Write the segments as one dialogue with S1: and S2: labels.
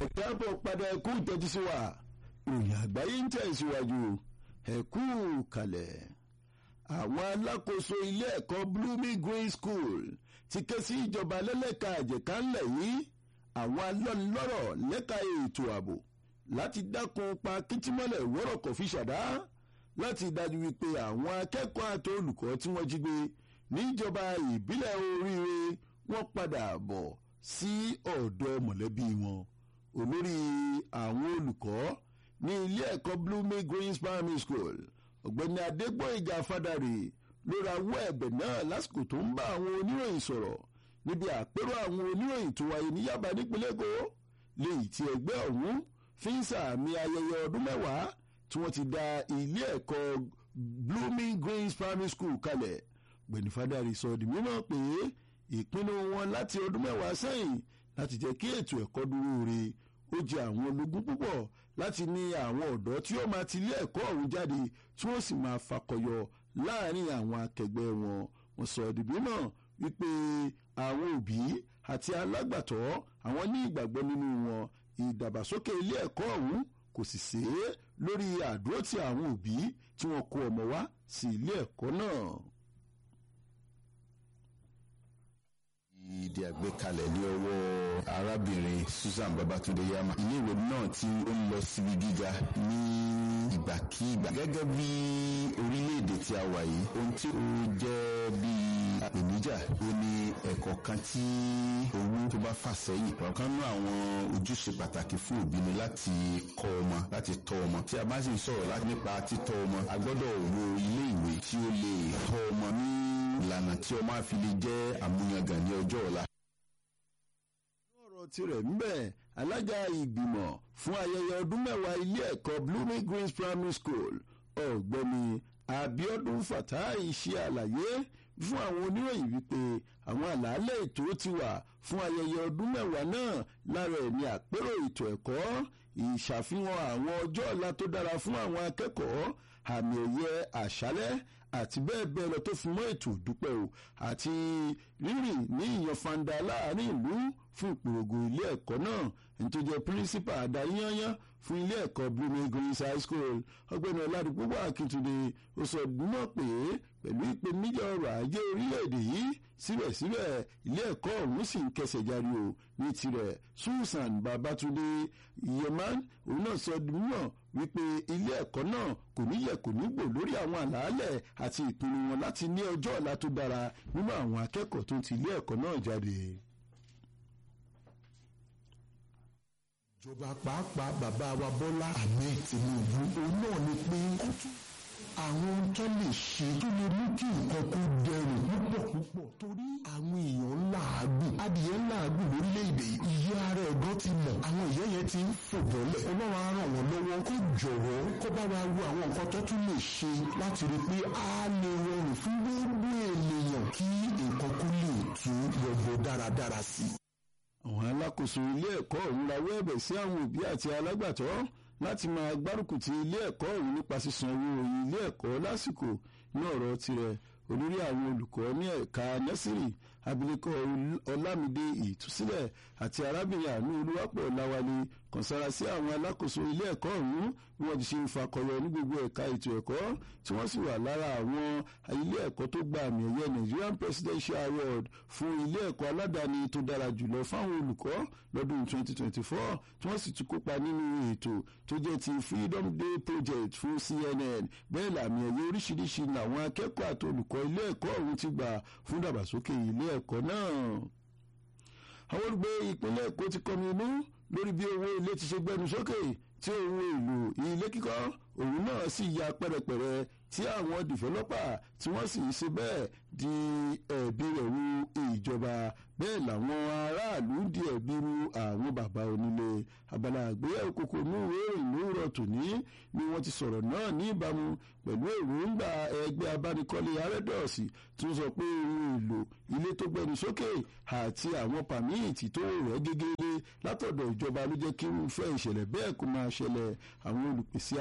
S1: káàbọ̀ padà ẹ̀kú ìtẹ́jú sí wa ìròyìn àgbáyé ń tẹ̀síwájú ẹ̀kú kalẹ̀. àwọn alákòóso ilé ẹ̀kọ́ blooming green school ti ké sí ìjọba lẹ́lẹ́ka àjẹká ńlẹ̀ yìí àwọn alọ́nilọ́rọ̀ lẹ́ka ètò ààbò láti dákun pa kìtìmọ́lẹ̀ wọ́rọ̀kọ̀ fi ṣàdá láti dájú wípé àwọn akẹ́kọ̀ọ́ àti olùkọ́ tí wọ́n jí gbé níjọba ìbílẹ̀ oríire wọ́n padà bọ̀ sí ọ̀dọ̀ mọ̀lẹ́bí wọn olórí àwọn olùkọ́ ní ilé ẹ̀kọ́ blooming greens primary school ọ̀gbẹ́ni adégbòyìgá fádàrí ló rawọ́ ẹ̀bẹ̀ náà lásìkò tó ń bá àwọn oníròyìn sọ̀rọ̀ níbi àpérò àwọn oníròyìn tó wáyé ní yaba nípínlẹ̀ èkó léyìí tí ẹgbẹ́ ọ̀hún fi ń sàmì ayẹyẹ ọdún mẹ́wàá tí wọ́n ti da ilé ẹ̀kọ́ blooming greens primary school kalẹ̀ ọ̀gbẹ́ni fádàrí sọ di mímọ̀ pé ìpinnu wọn láti ọdún mẹ́wàá sẹ́yìn láti jẹ́ kí ètò ẹ̀kọ́ dúró re ó jẹ àwọn ológun púpọ̀ láti ní àwọn ọ̀dọ́ tí ó máa ti ilé ẹ̀kọ́ ọ̀hún jáde tí wọ́n sì máa fakọyọ láàrin àwọn akẹgbẹ́ wọn wọ́n sọ ìdìbò náà wípé àwọn òbí àti alágbàtọ́ àwọn ní ìgbàgbọ́ nínú wọn ìdàgbàsókè ilé ẹ̀kọ́ ọ̀hún kò sì ṣe é lórí àdúrótì àwọn òbí tí wọ́n kó ọmọ wá sí ilé ẹ̀kọ́ náà.
S2: ìdí àgbékalẹ̀ ní ọwọ́ arábìnrin Susan Babatunde Yama iléèwé náà tí ó ń lọ síbi gíga ní ìgbàkígbà gẹ́gẹ́ bí orílẹ̀-èdè tí a wà yìí ohun tí ó jẹ́ bí ìpèníjà ó ní ẹ̀kọ́ kan tí owó tó bá fà sẹ́yìn ọ̀kan náà àwọn ojúṣe pàtàkì fún òbí ni láti kọ́ ọmọ láti tọ́ ọmọ tí a bá sì ń sọ̀rọ̀ láti nípa títọ́ ọmọ a gbọ́dọ̀ wo ilé ìwé tí ó lè tọ́ ọmọ ní ìlànà tí ọmọ àfi lè jẹ́ àmúyangàn ní ọjọ́ ọ̀la.
S1: ọ̀rọ̀ tirẹ̀ ń bẹ̀ alága ìgbìmọ̀ fún ayẹyẹ ọdún mẹ́wàá ilé ẹ̀kọ́ blooming greens primary school ọ̀gbẹ́ni abiodun fatai ṣe àlàyé fún àwọn oníròyìn wípé àwọn àlàálẹ̀ ètò ti wà fún ayẹyẹ ọdún mẹ́wàá náà lára ẹ̀ ní àpérò ètò ẹ̀kọ́ ìṣàfihàn àwọn ọjọ́ ọ̀la tó dára fún àwọn akẹ́kọ̀ọ́ àmì ẹ̀yẹ àṣálẹ́ àti bẹ́ẹ̀ bẹ́ẹ̀ lọ tó fi mọ́ ètò ìdúpẹ́ o àti rírìn ní ìyànfàǹdà láàrin ìlú fún ìpòrògò ilé ẹ̀kọ́ náà ẹni tó jẹ́ pírísípà adarí yányán fún ilé ẹ̀kọ́ blooming greens high school ọgbẹ́ni ọ̀làdúgbò akíntúndé ó sọ dúnmọ̀ pé pẹ̀lú ìpèníjà ọrọ̀ ajé orílẹ̀-èdè yìí síbẹ̀síbẹ̀ ilé ẹ̀kọ́ ọ̀hún sì ń kẹsẹ̀ járí o ní tirẹ̀ susan babatunde yeman òun náà sọ dúnmọ̀ wípé ilé ẹ̀kọ́ náà kò ní yẹ̀ kò ní gbò lórí àwọn àlàálẹ̀ àti ìpinnu wọn láti ní ọjọ́ ọ̀la tó dára nínú àwọn akẹ́kọ̀ọ́ tó ti ilé ẹ̀kọ́ náà jáde.
S3: ìjọba pàápàá bàbá wa bọ́lá ahmed tinubu òun náà ni pé ó tún àwọn tó lè ṣe tó lè mú kí nǹkan kó dẹrùn púpọ̀ púpọ̀ torí àwọn èèyàn ń làágùn adìyẹ ń làágùn lórílẹ̀‐èdè ìyá ara ẹ̀gbọ́n ti mọ̀ àwọn ìyá yẹn ti ń fò bọ́lẹ̀ ọlọ́run á ràn wọ́n lọ́wọ́ kó jọ̀wọ́ kó bá wa wo àwọn nǹkan tó tún lè ṣe láti rí i pé a lè rọrùn fún gbogbo ènìyàn kí nǹkan kó lè tún yọgbọ dáradára sí i
S1: àwọn alákòóso ilé ẹ̀kọ́ ọ̀hún rawọ́ ẹ̀bẹ̀ sí àwọn òbí àti alágbàtọ́ láti máa gbárùkù ti ilé ẹ̀kọ́ ọ̀hún nípa sísan owó ilé ẹ̀kọ́ lásìkò ní ọ̀rọ̀ tirẹ̀ olórí àwọn olùkọ́ ní ẹ̀ka nẹ́sìrì abilékọ ọlámídé ìtúsílẹ̀ àti arábìnrin àánú olúwapọ̀ ọ̀làwálé kàn sára sí àwọn alákòóso ilé ẹ̀kọ́ ọ̀hún bí wọ́n ti ṣe ń fakọyọ ní gbogbo ẹ̀ka ètò ẹ̀kọ́ tí wọ́n sì wà lára àwọn ilé ẹ̀kọ́ tó gba àmì ẹ̀yẹ Nigerian Presidential Award fún ilé ẹ̀kọ́ aládàáni tó dára jùlọ fáwọn olùkọ́ lọ́dún 2024 tí wọ́n sì tún kópa nínú ètò tó jẹ́ ti Freedom Day Project fún CNN bẹ́ẹ̀ làmì ẹ̀yẹ oríṣiríṣi làwọn akẹ́kọ̀ọ́ àti olùkọ́ ilé ẹ̀kọ́ ọ̀hún ti gbà fún dàgbàsókè ilé ẹ̀kọ́ náà. àwọn olùgbé ìpínlẹ̀ Èkó ti kọmi inú lórí bí owó ilé ti ṣe gbẹnu sókè tí ohun èlò ilé kíkọ́ òun náà sì ya pẹ́rẹpẹ̀rẹ tí àwọn dìfẹ́lọ́pà tí wọ́n sì ń ṣe bẹ́ẹ̀ di ẹ̀bi rẹ̀ ru ìjọba bẹ́ẹ̀ làwọn aráàlú ń di ẹ̀bi ru àwọn bàbá onílé abala àgbéyẹ̀wò kòkò núwé ìlú rọ̀ tòní ni wọ́n ti sọ̀rọ̀ náà ní ìbámu pẹ̀lú èròǹgbà ẹgbẹ́ abánikọ́lé arẹ́dọ̀ọ̀sì tó sọ pé ohun èlò ilé tó gbẹnu sókè àti àwọn pàmíìtì tó rẹ̀ gégéré látọ̀dọ̀ ìjọba ló jẹ́ kí irúfẹ́ ìṣẹ̀lẹ̀ bẹ́ẹ̀ kó máa ṣẹlẹ̀ àwọn olùpèsè abala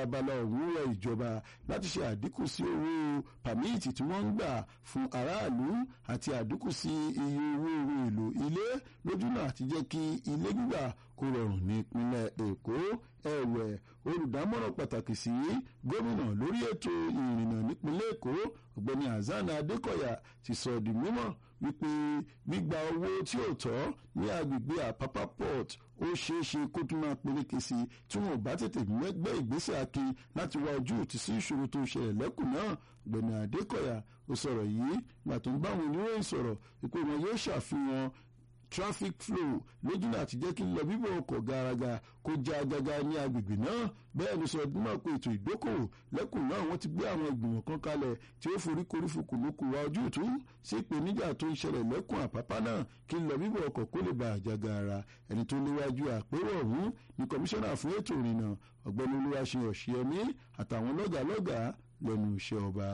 S1: ọ̀hún rọ ìjọba láti ṣe àdínkù sí owó pàmíìtì tí wọ́n ń gbà fún aráàlú àti àdínkù sí iye owó ohun èlò ilé lójúnà àti jẹ́ kí ilé gbígbà kó rọrùn ní ìpínlẹ̀ èkó ẹ̀wẹ̀ olùdámọ̀ràn pàtàkì sí gómìnà lórí ètò ìrìnnà nípínlẹ̀ èkó ọ̀gbẹ́ni hasan adékọ̀yà ti sọ di mímọ̀ wípé gbígba owó tí ò tọ́ ní agbègbè àpápá port ó ṣeé ṣe kó tún máa peléke sí i tí wọn ò bá tètè gbé ìgbésẹ̀ akin láti wá ojú òtí sí ìṣòro tó ṣẹlẹ̀ lẹ́kùn náà ọ̀gbẹ́ni adékọ̀yà ó sọ̀rọ̀ yìí gbà tó ń bá àwọn oníròyìn sọ̀rọ̀ ìpè wọn yóò ṣàfihàn traffic flow lójúnà àti jẹ́ kí lọ bíbọ̀ ọkọ̀ garaga kó já agaga ní agbègbè náà bẹ́ẹ̀ ló sọ náà pé ètò ìdókòwò lẹ́kùn náà wọ́n ti gbé àwọn ìgbìmọ̀ kan kalẹ̀ tí ó forí korí fukùnukù wa ojú ìtú sí ìpèníjà tó ń ṣẹlẹ̀ lẹ́kùn àpápá náà kí lọ bíbọ̀ ọkọ̀ kó lè ba àjàgà ara ẹni tó léwájú àpérò ọ̀hún ní kọmíṣánná fún ètò ìrìnnà ọ̀gbẹ́ni olúwaṣe ọ̀ṣẹ́mi àtàwọn lọ́gàlọ́gà lẹ́nu iṣẹ́ ọba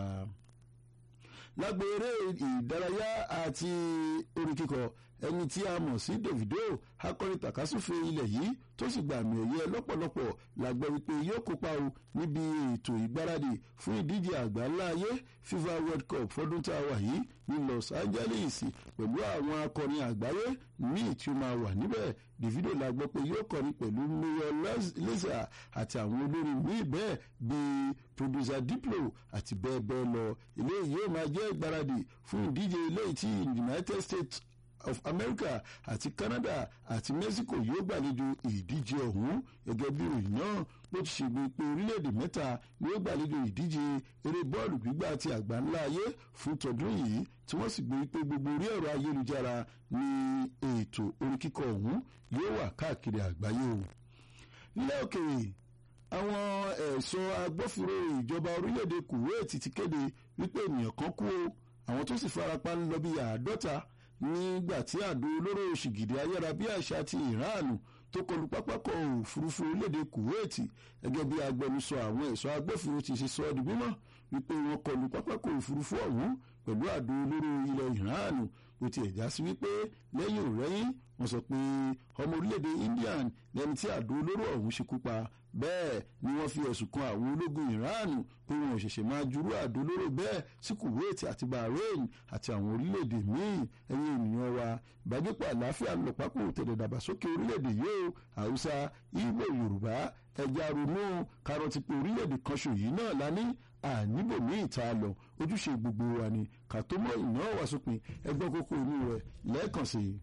S1: lágbo eré ìdárayá àti orin kíkọ ẹni tí a mọ̀ sí Davido akọrin tàkásùfé ilẹ̀ yìí tó sì gba àmì ẹ̀yẹ lọ́pọ̀lọpọ̀ la gbọ́ wípé yóò kópa o níbi ètò ìgbáradì fún ìdíje àgbáńlá ayé FIFA World Cup fọdún tá a wà yìí ní Los Angeles pẹ̀lú àwọn akọrin àgbáyé míì tí ó máa wà níbẹ̀ Davido la gbọ́ pé yóò kọrin pẹ̀lú Mayor Lazer àti àwọn olórin míì bẹ́ẹ̀ bíi producer Diplo àti bẹ́ẹ̀ bẹ́ẹ̀ lọ eléyìí yóò máa jẹ́ ìgbáradì fún ìdíje eléyìí tí United States of America àti Canada àti Mexico yóò gbàlejò ìdíje ọ̀hún gẹ́gẹ́ bí ìròyìn náà bó ti ṣègbè pé orílẹ̀-èdè mẹ́ta ni ó gbàlejò ìdíje eré bọ́ọ̀lù gbígbà àti àgbáńlá ayé fún tọdún yìí tí wọ́n sì gbé pé gbogbo orí ẹ̀rọ ayélujára ní ètò orin kíkọ ọ̀hún yóò wà káàkiri àgbáyé o. nílẹ̀ òkèèrè àwọn ẹ̀ṣọ́ agbófinró ìjọba orílẹ̀-èdè Kuwait ti kéde wípé ènìyàn kan kú o àwọn tó sì farapa ń lọ bí àádọ́ta nígbà tí àdó olóró ṣìgìdì ayárabíàṣá ti ìránù tó kọlu pápákọ̀ òfurufú orílẹ̀-èdè Kuwait gẹ́gẹ́ bí agbẹnusọ àwọn ẹ̀ṣọ́ agbófinró ti ṣe sọ ọ́ di mímọ̀ wípé wọ́n kọlu pápákọ̀ òfurufú ọ̀hún pẹ̀lú àdó olóró ilẹ̀ ìránù ó ti ẹ̀já sí wípé lẹ́yìn òrẹ́yìn wọ́n sọ pé ọmọ orílẹ̀-èdè Indian lẹ́ni tí àdó olóró ọ̀hún ṣekú pa bẹ́ẹ̀ ni wọ́n fi ẹ̀sùn kan àwọn ológun ìránù pé wọn ò ṣẹ̀ṣẹ̀ máa jurú àdó olóró bẹ́ẹ̀ sí Kuwait àti Bahrain àti àwọn orílẹ̀-èdè míì ẹ̀yin ènìyàn wa ìbágbépọ̀ àlàáfíà ń lọ pápó tẹ̀lé dàgbàsókè orílẹ̀-èdè yìí o Haúsá Ìgbò Yorùbá ẹja ronú karọ̀tì pé orílẹ̀-èdè kan ṣòyí náà lání àníbòmíì tá a lọ ojúṣe gbogbo wa ni kàtómọ́ ìnáwó wa sópin ẹgbẹ́ kókó inú rẹ̀ lẹ́ẹ̀kan sí i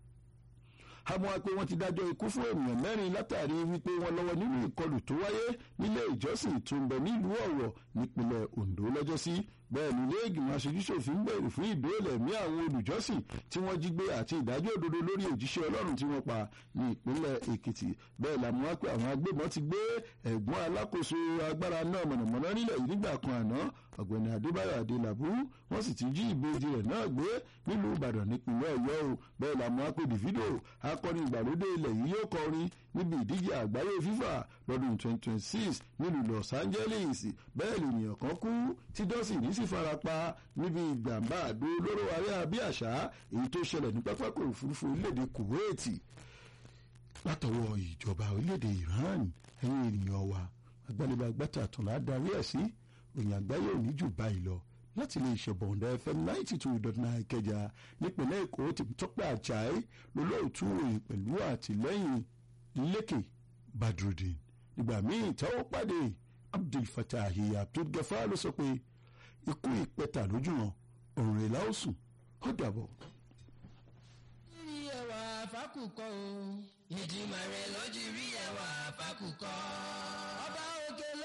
S1: àmọ́ pé wọ́n ti dájọ́ ikú fún ènìyàn mẹ́rin látàrí wípé wọ́n lọ́wọ́ nínú ìkọlù tó wáyé nílé ìjọsìn tó ń bẹ nílùú Ọ̀wọ̀ nípínlẹ̀ Ondo lọ́jọ́sí bẹ́ẹ̀ ni ilé ìgbìmọ̀ aṣojúṣòfin bẹ̀rẹ̀ fún ìdóòlà ẹ̀mí àwọn olùjọ́sìn tí wọ́n jí gbé àti ìdájọ́ òdodo lórí òjíṣẹ́ Ọlọ́run tí wọ́n pa ní ìpínlẹ̀ Èkìtì bẹ́ẹ̀ làmú wá pé àwọn agbébọn ti gbé ẹ̀gbọ́n alákòóso agbára náà mọ̀nàmọ́ná nílẹ̀ yìí nígbà kan àná ọ̀gbẹ́ni Adébáyọ̀ Adélabú wọ́n sì ti jí ìbejì rẹ̀ náà gbé nílùú Ìbàdàn nípínlẹ̀ Ọ̀yọ́ o bẹ́ẹ̀ làmú wá pé Davido akọrin ìgbàlódé ilẹ̀ yìí yóò kọrin níbi ìdíje àgbáyé FIFA lọ́dún 2026 nílùú Los Angeles bẹ́ẹ̀ lènìyàn kan kú tí dọ́sìnì sì farapa níbi ìgbàmbá àdó olóró ayárabíàṣá èyí tó ṣẹlẹ̀ ní pápákọ̀ òfurufú orílẹ̀-èdè Kuwait látọwọ́ ìjọba orílẹ̀-èdè Iran ẹ̀yin ènìyàn wa agbálẹ́gbàgbàtà àtúnlá darí ẹ̀ sí òyìn àgbáyé òní jù báyìí lọ láti lè ṣẹ̀bọ̀ǹda FM ninety two dot nine Ìkẹjà nípínlẹ̀ Èkó Tèmítọ́pẹ́ Àjàí lólóòtú òyìn pẹ̀lú àtìlẹ́yìn Lékè Badrudin nígbà míì táwọn pàdé Abdul Fatahi Abdul Gafar ló sọ pé ikú ìpẹta lójú wọn òrùn ìlà ó sùn ó dàbọ̀.
S4: rí ẹwà fákùkọ o. ìdìmọ̀ rẹ̀ ló ti rí ẹwà fákùkọ.